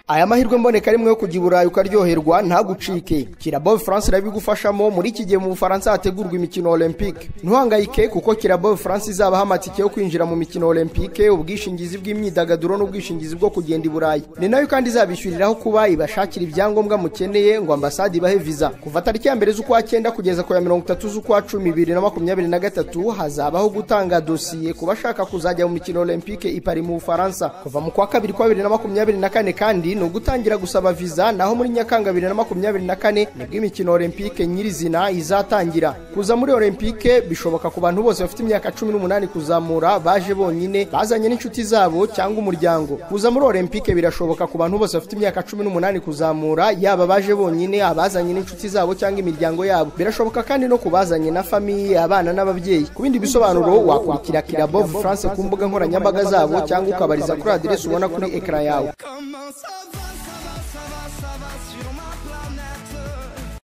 aya mahirwe mboneka rimwe yo kujya i burayi ukaryoherwa ntagucike kirabo france irabigufashamo muri iki gihe mu bufaransa hategurwa imikino olympique ntuhangayike kuko kirabo france izabaha amatike yo kwinjira mu mikino olympique ubwishingizi bw'imyidagaduro n'ubwishingizi bwo kugenda i burayi ni nayo kandi izabishyuriraho kuba ibashakira ibyangombwa mukeneye ngo ambasade ibahe viza kuva tariki ya mbere z'ukwa cyenda kugeza ku ya mirongo itatu z'ukwa cumi bibiri na makumyabiri na gatatu hazabaho gutanga dosiye ku bashaka kuzajya mu mikino olympique ipari mu bufaransa kuva mu kwa kabiri kwa bibiri na makumyabiri na kane kandi ni ugutangira gusaba viza naho muri nyakanga bibiri na makumyabiri na kane nibwo imikino olympique nyirizina izatangira kuza muri olympique bishoboka ku bantu bose bafite imyaka cumi n'umunani kuzamura baje bonyine bazanye n'inshuti zabo cyangwa umuryango kuza muri olympique birashoboka ku bantu bose bafite imyaka cumi n'umunani kuzamura yaba baje bonyine abazanye n'inshuti zabo cyangwa imiryango yabo birashoboka kandi no kubazanye na famiye abana n'ababyeyi ku bindi bisobanuro wakurikira kirabo france ku mbuga nkoranyambaga zabo cyangwa ukabariza kuri aderesi ubona kuri ekara yawe Comment ça va, ça va, ça va, ça va sur ma